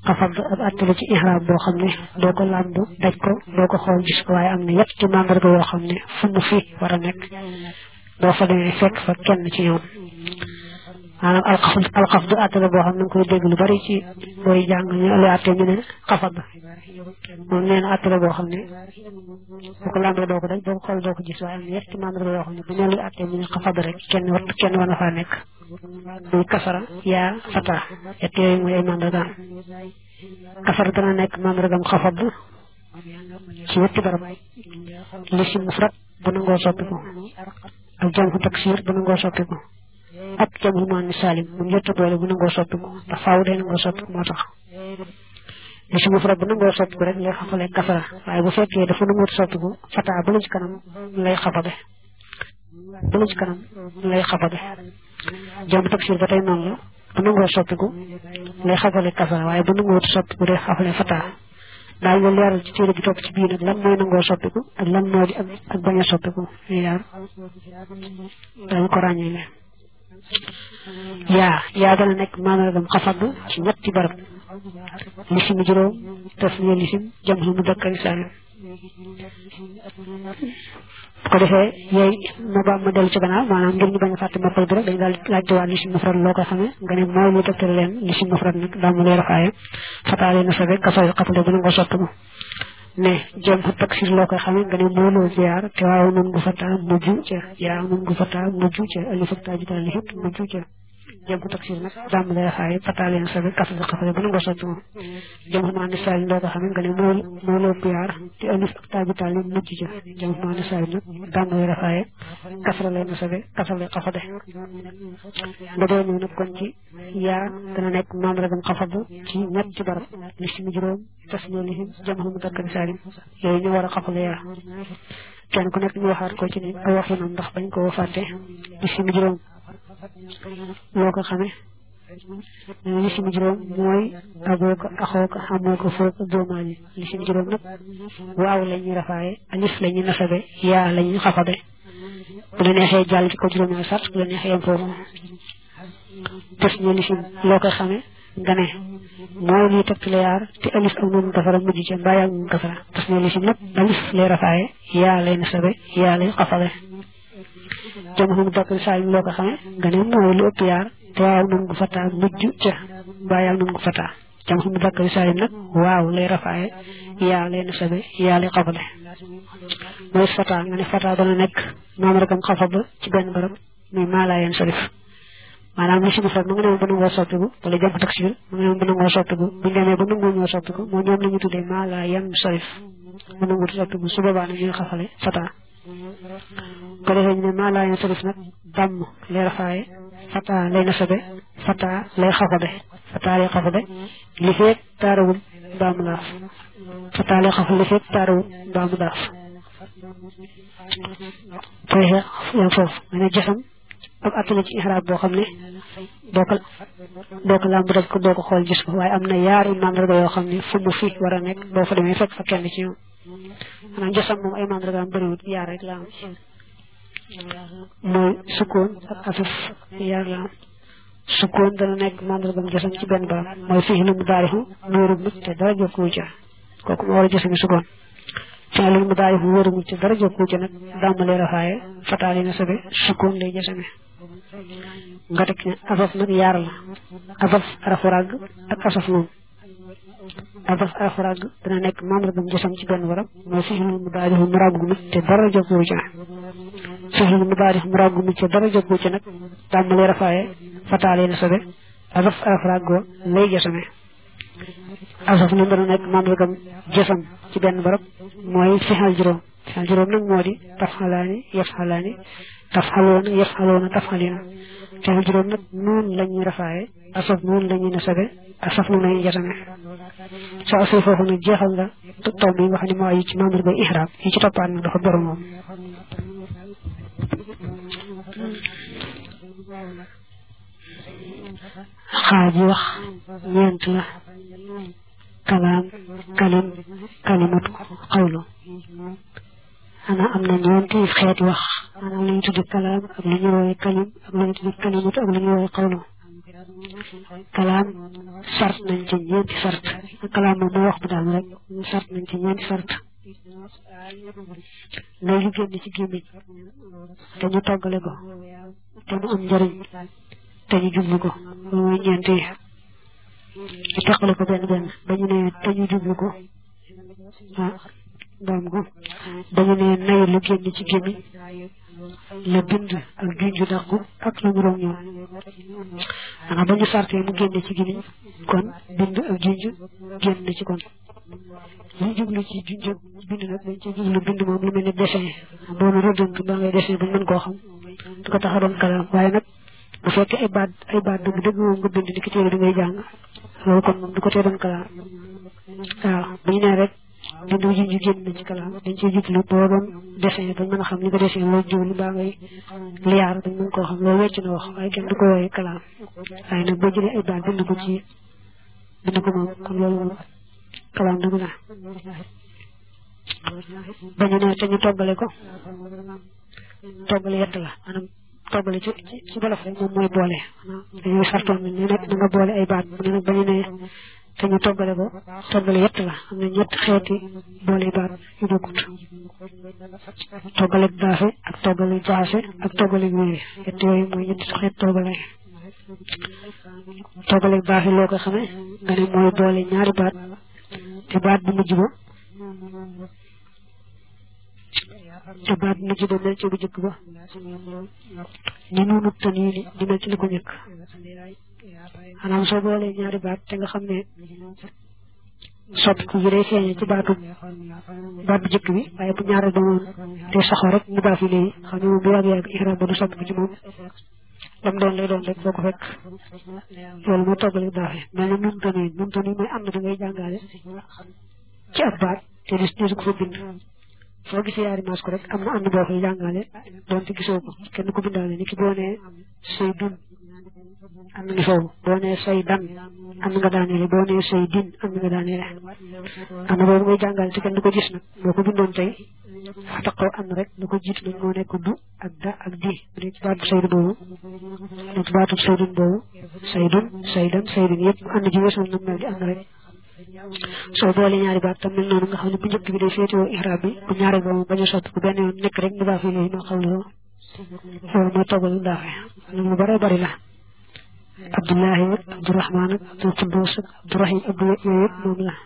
xafad ab àtte la ci ihraab boo xam ne doo ko làmb daj ko doo ko xool gis ko waaye am na yetti mandarga yoo xam ne fu mu fi war a nekk boo fa demee fekk fa kenn ci ñoom maanaam alxafd alxafd àtte la boo xam ne nga koy dégg lu bari ci booy jàng ñu lu àtte ñu ne xafad moom nee na àtte la boo xam ne boo ko làmbee doo ko daj boo ko xool doo ko gis waaye am na yetti mandarga yoo xam ne bu nee lu àtte ñu ne xafad rek kenn war kenn war na faa nekk muy kasara yaa fata yett yooyu mooy ay mandargaam kasara dana nekk mandargaam xafad ci ñetti barab lisim mufrad bu nangoo soppiku ak jamxu taksir bu nangoo soppiku ak jamxu maani salim mu njëtt boole bu nangoo soppiku ndax faaw day nangoo soppiku moo tax lisim mufrad bu nangoo soppiku rek lay xafale kasara waaye bu fekkee dafa nangoo soppiku fata bu la ci kanam lay xafade bu la ci kanam lay xafade jamxu taksir ba tey noonu la bu nangoo soppiku lay xafale kasara waaye bu nangoo soppiku day xafale fata daal nga leeral ci téere bi topp ci biir nag lan mooy nangoo soppiku ak lan moo di ak ak bañ a soppiku ñu yaar dañ ko ràññeele yaa yaa dana nekk maanaam xafad ci ñetti barab lisim juróom tasniya lisim jam mu mudakkar saalim bu ko defee yooyu ma ba ma dellu ci gannaaw maanaam ngir ñu bañ a fàtte mokkal bi rek dañu daal laajte waa lisim mufrad loo koy xamee nga ne mooy lu tegtale leen lisim mufrad nag daa mu leer xaaye fataale na sabe kasal xatale bu nangoo soppiku ne jëm xu taksir loo koy xamee nga ne mooy loo ziyaar te waaw nun gu fataa mujj ca yaa nun gu fataa mujj ca alif ak taaju daal lixit mujj ca jëm xu taksir nag daa mu leer xaaye fataale na sabe kasal xatale bu nangoo soppiku jëm xu maani saali loo koy xamee nga ne mooy mooy loo ziyaar te alif ak taaju daal mujj ca jëm xu maani saali nag daa mu leer xaaye kasra lay na sabe kasal lay xafade nga dee ñëw nag kon ci yaa dana nekk maam ragam xafad ci ñetti barab li si mu juróom tas ñoo li jëm xam mu dakkari saalim yooyu ñu war a xafale yaa kenn ku nekk ñu waxaat ko ci ne ay waxinam ndax bañ ko fàtte li si mu juróom loo ko xamee li si mu juróom mooy abooka axooka xamooka fooka doomaali li si mu juróom nag waaw la ñuy rafaaye alif la ñuy nasabe yaa la ñuy xafade bu la neexee jàll ci ko juróom sart bu la neexee yem foofu tes ñu lisim loo koy xamee nga ne mooy lii tegtale yaar te alif ak noonu kafara mujj ca mbaa yaa moom kafara tes ñu lisim nag alif lay rafaaye yaa lay nasabe yaa lay xafale jëm xam dakk saa loo ko xamee nga ne mooy lu ëpp yaar te waaw noonu gu fataa mujj ca mbaa yaa noonu gu fataa jëm xam dakk saa nag waaw lay rafaaye yaa lay nasabe yaa lay xafale mooy fata nga ne fata dana nekk moom rekam xafab ci benn barab muy maalaayeen sarif maanaam li si mufrad ma nga ne woon ba nangoo soppiku wala jàmm taksir ma nga ne woon ba nangoo soppiku buñu demee ba nangoo ñoo soppiku moo ñoom la ñu tuddee maalaayeen sarif ba nangoo soppiku su boobaa nag ñuy xafale fata ko defee ñu ne maalaayeen sarif nag dàmm lay rafaaye fata lay nasabe fata lay xafabe fata lay xafabe li feeg taarawul baamu laaf fata lay xafal li feeg taarawul baamu daaf koy yam foofu nga ne jësam ak attala ci ihraab boo xam ne doo ko doo ko làmb daj ko doo ko xool gis ko waaye am na yaari mandarga yoo xam ne fu mu fi war a nekk boo fa demee fekk fa kenn ci ñoom maanaam jësam moom ay mandarga am bëriwut yaar rek la am mooy sukkoon ak asuf yaar la am sukkoon dana nekk mandargam jësam ci benn barab mooy fii lu mu daarixu nuurub nit te dara jokkuwu ca kooku moo war a jësami sukkoon fi'lul mudaari fu wóorumul ci dara jokku ci nag dàmmalee rafaaye fataali na sabe sukkoon lay jasame nga teg ne asaf nag yaar la asaf arafu ràgg ak asaf noonu asaf arafu ràgg dana nekk mandargam jasam ci benn barab mooy fi'lul mudaari fu mu ràggu mit te dara jokku ci fi'lul mudaari fu mu ràggu mit te dara jokku ci nag dàmmalee rafaaye fataali na sabe asaf arafu ràgg lay jasame asaf na dana nekk mandargam jësam ci benn barab mooy fixal juróom fixal juróom nag moo di tafxalaani yafxalaani tafxaloona yafxaloona tafxalina fixal juróom nag noon la ñuy rafaaye asaf noon la ñuy nasabe asaf noon la ñuy jasame soo asee foofu nag jeexal nga taw bi nga xam ne moo aju ci mandarga ihraab yi ci toppaat nag dafa borom moom xaaj yi wax ñeent la kalaam kalim kalimatu xawlu xanaa am na ñeenti xeeti wax maanaam lu ñu tuddi kalaam ak lu ñu woowee kalim ak lu ñu tuddi kalimatu ak lu ñu woowee xawlu kalaam sart nañ ci ñeenti sart kalaam moom moo wax bu daal rek sart nañ ci ñeenti sart lay lu génn ci gémmiñ te ñu toggale ko te mu am njëriñ te ñu jublu ko loolu mooy ñeenti yi ñu teqale ko benn benn ba ñu ne te ñu jublu ko ah doom ko ba ñu ne nay lu génn ci gémmiñ la bind ak junju dàqu ak la mu roog ñoom xanaa ba ñu sartee mu génne ci gémmiñ kon bind ak junju génn ci kon ñu jublu ci junj bind nag dañ ci jublu bind moom lu mel ni dessin boo na rëddant ba ngay dessin ba mën koo xam du ko tax a doon kalaam waaye nag bu fekkee ay baat ay baat dëgg dëgg moom nga bind ni ki téere bi ngay jàng loolu kon moom du ko tee doon kalaam waaw bu ñu nee rek bind bu junj génn na ci kalaam dañ ciy jublu boo doon dessin bañ mën a xam ni ko dessin loolu jublu baa ngay liyaar bañ mën koo xam loolu wecc na wax waaye kenn du ko wooyee kalaam waaye nag boo jëlee ay baat bind ko ci bind ko moom kon loolu moom kalaam dëgg la ba ñu ne te ñu toggale ko toggale yett la maanaam toggale ci ci bolof rek moom mooy boole dañuy sartoon ne nag na nga boole ay baat mu ne nag ba ñu ne te ñu toggale ko toggale yett la am na ñett xeeti boole baat yu bokkut toggale daafe ak toggale jaase ak toggale wéeri yett yooyu mooy ñetti xeet toggale toggale daafe loo ko xamee nga ne mooy boole ñaari baat te baat bu mujj ba te baat bu mujj ba mel ci bu jëkk ba ni nuunu tan yi ni di mel ci li ko njëkk maanaam soo boolee ñaari baat te nga xam ne soppiku bi day feeñee ci baatu baat bu jëkk bi waaye bu ñaareel ba moom day saxoo rek mu baax yi léegi xam ne moom bu yàgg-yàgg ihram ba du soppiku ci moom lam doon lay doon rek boo ko fekk loolu moo toggale daafe mel na nun tani nun tani mooy am na da ngay jàngale ci ab baat te dis disu ko fa bind soo gisee yaari maas ko rek am na ànd boo koy jàngale doonte gisoo ko kenn ko bindaale ni ki boo nee say dun am na ngi foofu boo nee say dan am na nga daaneele boo nee say din am na nga daaneele am na boobu ngay jàngale te kenn du ko gis nag boo ko bindoon tey fa taqoo am na rek lu ko jiitu nag moo nekk du ak da ak di bu dee ci baatu saydu boobu ne ci baatu saydun boobu saydun saydan saydun yëpp mu ànd ji weesul nag mel di am na rek soo boole ñaari baat tam mel noonu nga xam ne bu njëkk bi day féetewoo ihraab bi bu ñaareel ba moom bañ a soppi ko benn yoon nekk rek mu baax yi ma xam loolu loolu mooy toggal lu daaxee lu bare bari la abdullahi ak abdurahman ak abdul quddus ak abdurahim abdu yooyu yëpp moom la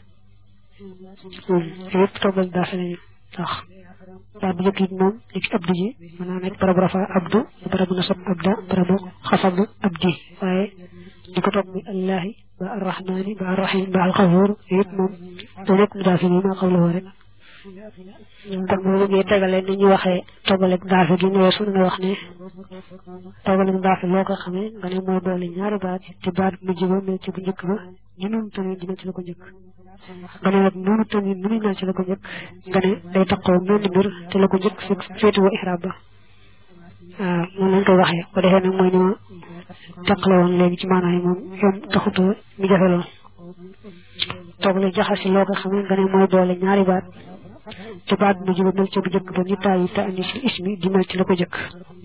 yëpp toggal daafe lañu ndax baat bu njëkk yi moom li ci abdu ji mën naa nekk barabu rafa abdu barabu nasab abda barabu xafad abdi waaye di ko toog muy allahi ba arrahmani ba arrahim ba alxafuur yëpp moom da nekk mu daafe nii maa xam la woo rek kon boo bëggee tegale ni ñu waxee toggaleeg daafe gi ñëwee su nga wax ne toggaleeg daafe loo ko xamee nga ne moo doole ñaari baat te baat bu mujj ba mel ci bu njëkk ba ñu nun tamit dina ci la ko njëkk nga ne nag noonu tamit nu muy mel ci la ko njëkk nga ne day taxaw menn mbir te la ko njëkk féetuwoo ihraab ba waaw moom lañ koy waxee bu defee nag mooy ni ma teqale woon léegi ci maanaam yi moom yom taxutoo mi jafe lool toggale jaxasi loo ko xamee nga ne mooy doole ñaari baat te baat bu mujj ba mel ci bu njëkk ba ni taayi ta ani si ismi di mel ci la ko jëkk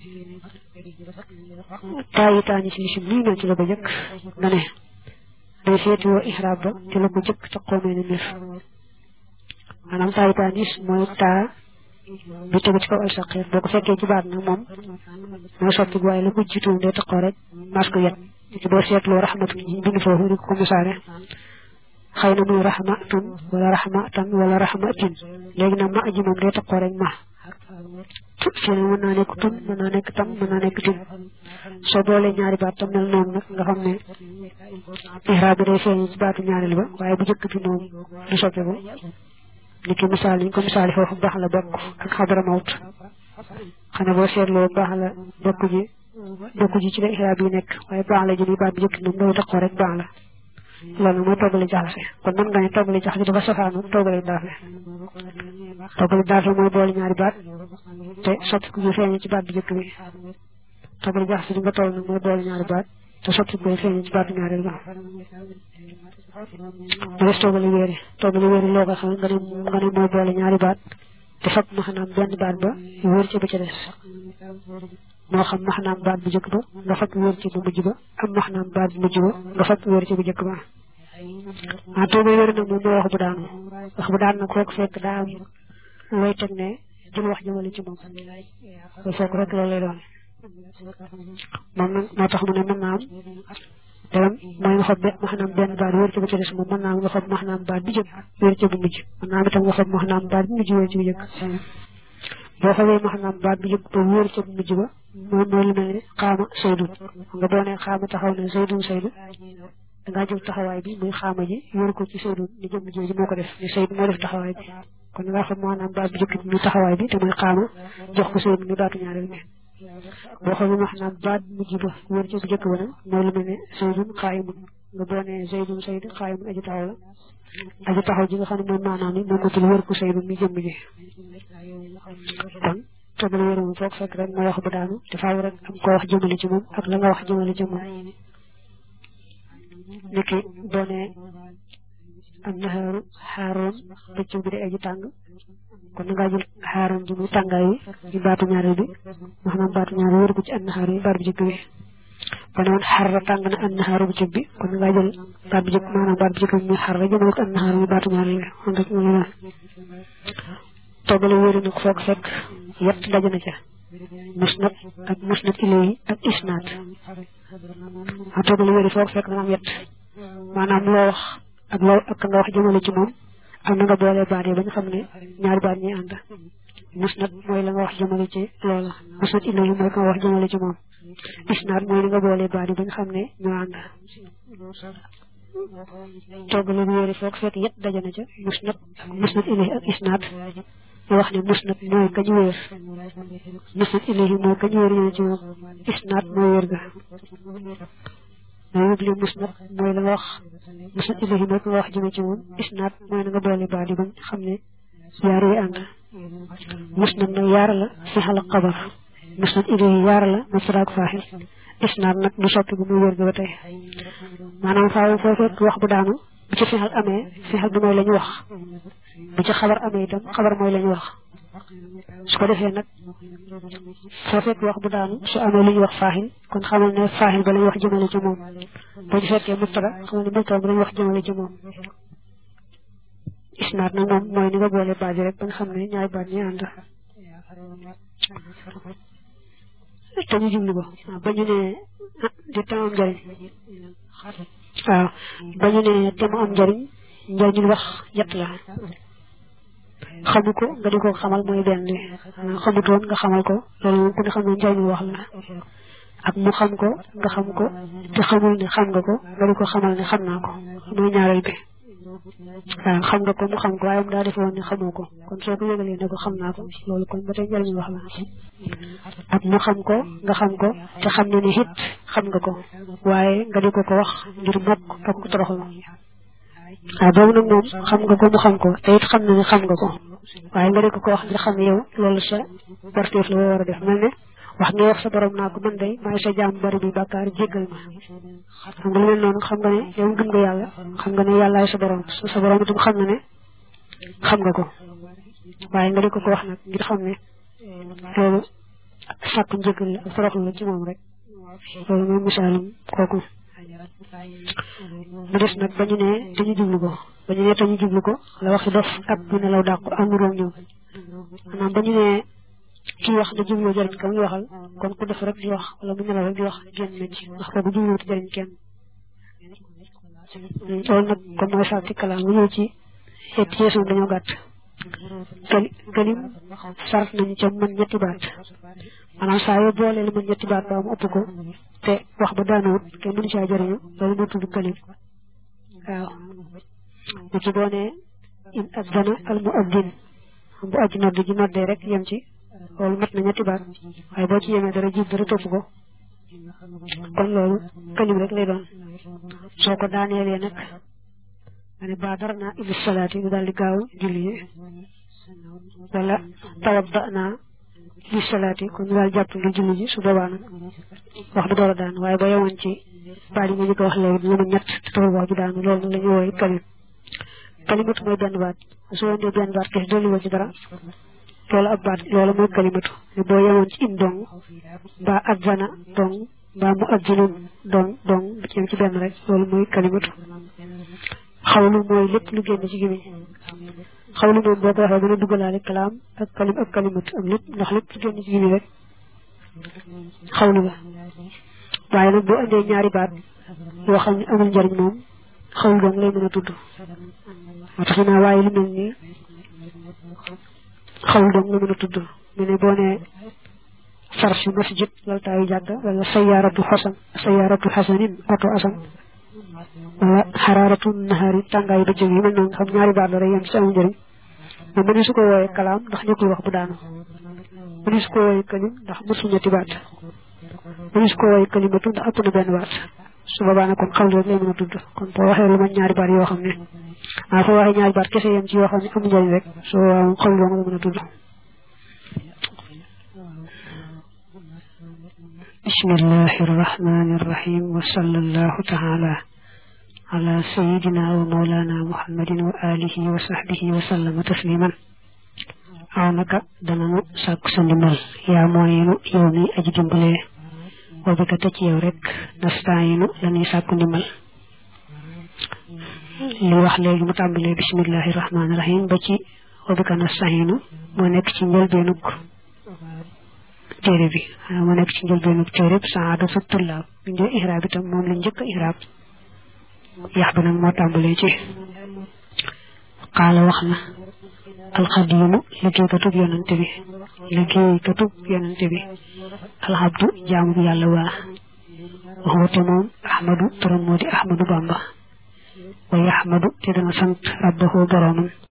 taayi ta ani si ismi luy mel ci la ko jëkk nga ne day féetewoo ihraab ba te la ko jëkk ca xoomee ne mbir maanaam taayi ta anis mooy taa bi tegu ci kaw al saqir boo ko fekkee ci baat nag moom mooy soppi waaye la ko jiitu day taxaw rek mas ko yet ci boo seetloo raxmatu ji bind foofu di ko misaare xëy na muy raxmatun wala raxmatan wala raxmatin léegi nag ma aji moom day taxaw rek ma fii nag mën naa nekk tun mën naa nekk tam mën naa nekk tin soo boolee ñaari baat tam mel noonu nag nga xam ne ihraab bi day feeñ ci baatu ñaareel ba waaye bu njëkk bi moom du soppeeku ni ki misaal niñ ko misaali foofu baax la bokk ak xabara mawt xanaa boo seetloo baax la bokk ji bokk ji ci la ihraab yi nekk waaye baax la ji ni baat bu njëkk moom day taxaw rek baax la loolu mooy toggale jaxase kon mën nga ne toggale jaxase dafa safaanu toggale daafe toggale daafe mooy boole ñaari baat te soppi ko feeñee ci baat bu njëkk bi toggale jaxase bi nga toll nag mooy boole ñaari baat te soppi ko feeñee ci baatu ñaareel ba mu des toggale wéeri toggale wéeri loo ko xam nga ne nga ne mooy boole ñaari baat te fab ma xanaam benn baat ba wéer ci ba ca des moo xam maxnaam baat bu njëkk ba nga fab wéer ci bu mujj ba am maxnaam baat bu mujj ba nga fab wéer ci bu njëkk ba ah tuuba wér nag moom mooy wax bu daanu wax bu daanu nag foog fekk daa am looy teg ne jël wax jëmale ci moom loolu foog rek loolu lay doon moom nag moo tax mu ne mën naa am dégam mooy nga xob maxnaam benn baat wér ci bu ci des moom mën naa am nga xob maxnaam baat bi jëkk wér ci bu mujj mën naa am itam nga xob maxnaam baat bi mujj wér ci bu jëkk boo xobee maxnaam baat bi jëkk ba wér ci bu mujj ba moom mooy lu mel ni xaama saydun nga boo nee xaama taxaw ne saydun saydu dangaa jël taxawaay bi muy xaama ji yor ko ci saydun ni jëmm jooju moo ko def ni sayd moo def taxawaay bi kon nga xam maanaam baat bi jëkk bi muy taxawaay bi te muy xaama jox ko sayd mi baatu ñaareel bi boo xoolee maanaam baat mujj ba wér ci bu njëkk ba nag mooy lu mel ne saydun xaayimun nga boo nee saydun sayd xaayimun aji taxaw la aji taxaw ji nga xam ne mooy maanaam ni moom matul wér ko saydun mi jëmm ji kon tëbal wér moom foog fekk rek mooy wax bu daanu te faaw rek am ko wax jëmale ci moom ak la nga wax jëmale ci moom niki boo nee am naxaaru xaaroon bëccëg bi di aji tàng kon na ngaa jël xaaroon ji muy tàngaay wi di baatu ñaareel bi maanaam baatu ñaareel wér ko ci an naxaaru yi baat bu jëkk bi ba ne woon xarra tàng na an naxaaru bu jëkk bi kon na ngaa jël baat bu jëkk maanaam baat bu jëkk bi muy xarra jëmale ko an naxaaru yi baatu ñaareel bi kon rek mu la toggale wéri nag foog fekk yett daje na ca musnad ak musnad ilayhi ak isnaad a toggale wéri foog fekk dana am yett maanaam loo wax ak loo ak nga wax jëmale ci moom am na nga boole baat yi ba nga xam ne ñaari baat ñuy ànd musnad mooy la nga wax jëmale ci loola musnad ilayhi mooy ka nga wax jëmale ci moom isnaad mooy li nga boole baat yi ba nga xam ne ñoo ànd toggale wéri foog fekk yett daje na ca musnad ak musnad ilayhi ak isnaad ñu wax ne musnad mooy kañ wéer musnad ilayhi mooy kañ wéer ñu ci moom isnaad mooy wér ga mooy yóbbu musnad mooy la nga wax musnad ilayhi mooy ka nga wax jëme ci moom isnaad mooy na nga boole baat yi ba xam ne yaar yi ànd musnad nag yaar la fi xala xabar musnad ilayhi yaar la mubtada ak faaxil isnaad nag du soppi bu muy wér ga ba tey maanaam faaw foo fekk wax bu daanu bu ci fexal amee fexal bi mooy la ñu wax bu ci xabar amee itam xabar mooy la ñu wax su ko defee nag foo fekk wax bu daanu su amee lu ñu wax faaxil kon xamal ne faaxil ba la ñu wax jëmale ci moom boo ci fekkee mubtada xamal ne mubtada ba la ñu wax jëmale ci moom isnaad nag moom mooy ni nga boole baat yi rek ba nga xam ne ñaari baat ñi ànd te ñu jublu ko ba ñu ne di tam am njëriñ waaw ba ñu ne te mu am njëriñ njëriñul wax yett la xamu ko nga di ko xamal mooy benn li xamutoon nga xamal ko loolu moom ku ne xam ne njëriñul wax la ak mu xam ko nga xam ko te xamul ne xam nga ko nga di ko xamal ne xam naa ko mooy ñaareel bi waaw xam nga ko mu xam ko waaye mu daa defe woon ne xamoo ko kon soo ko yëgalee ne ko xam naa ko loolu kon ba tey njëriñu wax la ak mu xam ko nga xam ko te xam ne ni it xam nga ko waaye nga di ko ko wax ngir mokk ak ko toroxlu waaw boobu nag moom xam nga ko mu xam ko te it xam na ne xam nga ko waaye nga di ko ko wax ngir xam ne yow loolu sa warteef la woo war a def mel ne wax nga wax sa borom naa ko man day maay sa jaam bari bi bàkkaar jéggal ma xam nga lu mel noonu xam nga ne yow gëm nga yàlla xam nga ne yàllaay sa borom sa borom itam xam na ne xam nga ko waaye nga di ko ko wax nag ngir xam ne loolu sàkk njëggal la ak toroxlu la ci moom rek loolu mooy misaalum kooku mu des nag ba ñu ne te ñu jublu ko ba ñu ne te ñu jublu ko la waxi dof ak bu nelaw dàqu am nuróom ñoom maanaam ba ñu ne kii wax da jublu jëriñ ka muy waxal kon ku def rek di wax wala mu nelaw rek di wax génn na ci ndax kooku jubluwut jëriñ kenn loolu nag kon mooy sàkk kalaam mu ñëw ci et yeesu dañoo gàtt kali kalim sart nañu ca mën ñetti baat maanaam saa yoo boolee lu mën ñetti baat ba mu ëpp ko te wax ba daanawut kenn mënu caa jëriñu loolu moo tudd kalim waaw ni ki boo nee in addana al mu addin bu aji nodd ji noddee rek yem ci loolu mat na ñetti baat waaye boo ci yemee dara jiit dara topp ko kon loolu kalim rek lay doon soo ko daaneelee nag nga ne baadar naa ila salaati bi daal di gaaw julli yi wala tawadda naa li salaati kon ñu daal jàpp ngir julli ji su boobaa nag wax bi door a daan waaye ba yemoon ci baat yi nga njëkk a wax léegi dina ma ñett te taxul wax bi daanu loolu nag la ñuy wooye kalim kalimatu mooy benn baat soo indee benn baat kese dolli woo ci dara loolu ab baat loolu mooy kalimatu ne boo yemoon ci in dong mbaa adzana dong mbaa mu adzinun dong dong bu ci ci benn rek loolu mooy kalimatu xawlu mooy lépp lu génn ci gémmiñ xawlu moom boo ko waxee mën a dugalaale kalaam ak kalim ak kalimatu am lépp ndax lépp lu génn ci gémmiñ rek xawlu la waaye nag boo andee ñaari baat yoo xam ne amul njariñ moom xawlu dong lay mën a tudd moo tax naa waaye lu mel nii xawlu dong la mën a tudd mu ne boo nee farsu masjid laltaayu jàkka wala sayaaratu xasan sayaaratu xasanin oto asan wala xaraaratu nahaari tàngaayu ba jóg yi mel noonu xam ñaari baat la rek yem ci amul njëriñ mais mëni su ko wooyee kalaam ndax nekkul wax bu daanu mëni su ko wooyee kalim ndax mësul ñetti baat mëni su ko wooyee kalimatu ndax ëpp na benn baat su boobaa nag kon xawlu rek lay mën a tudd kon boo waxee lu ma ñaari baat yoo xam ne ah foo waxee ñaari baat kese yem ci yoo xam ne amul njëriñ rek soo waaw xawlu dong la mën a tudd بسم الله الرحمن الرحيم وصلى الله تعالى على سيدنا ومولانا محمد وآله وصحبه وسلم تسليما عونك دنانو ساك سندمال يا موينو يومي أجي دمبلي وبك تجيو رك نستعينو لني ساك دمبل li wax léegi mu tàmbalee bismillahi rahmaani rahim ba ci wabika nastahiinu moo nekk ci njëlbeenug téere bi moo nekk ci njëlbeenug téere bi saadatu tullaab bi njël ihraab itam moom la njëkk ihraab yax bi nag moo tàmbalee ci qaala wax na alxadiimu liggéeykatub yonante bi liggéeykatub yonante bi alxabdu jaamu bi yàlla waa waxwate moom ahmadu turam moo di ahmadu bamba wa yaxmadu te dana sant rabbahu boroomam